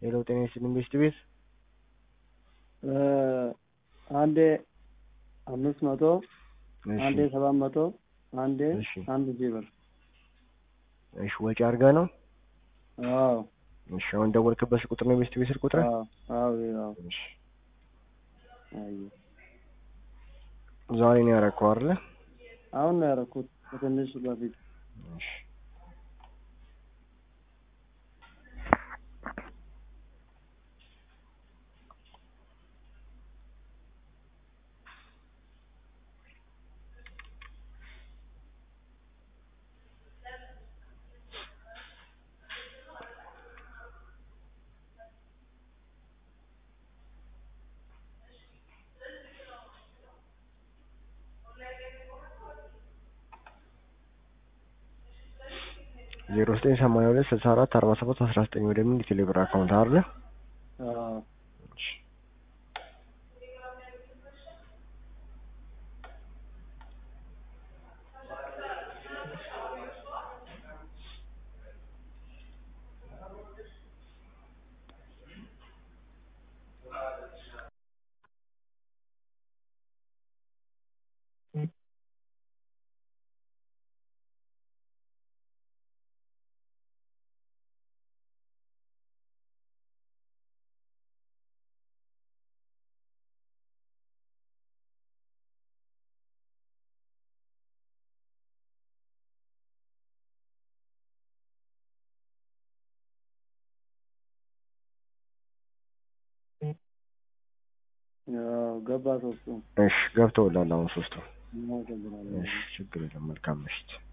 ሄሎ ጤና ይስጥልኝ ቤስት ቤት አንዴ አምስት መቶ እሺ አንዴ ሰባት መቶ አንዴ እሺ አንድ ሺህ ብር እሺ ወጪ አድርገህ ነው አዎ እሺ አሁን ደወልክበት ቁጥር ነው ቤስት ቤት ስልክ ቁጥር አዎ አዎ አዎ እሺ አየሁ ዛሬ ነው ያደረከው አይደለ አሁን ነው ያደረኩት ከትንሽ በፊት እሺ ዜሮ ዘጠኝ ሰማንያ ሁለት ስልሳ አራት አርባ ሰባት አስራ ዘጠኝ ወደሚል የቴሌብር አካውንት አይደለ አዎ እሺ አዎ ገባ ሶስቱ እሺ ገብተውላል አሁን ሶስቱ እናመሰግናለን እሺ ችግር የለም መልካም ምሽት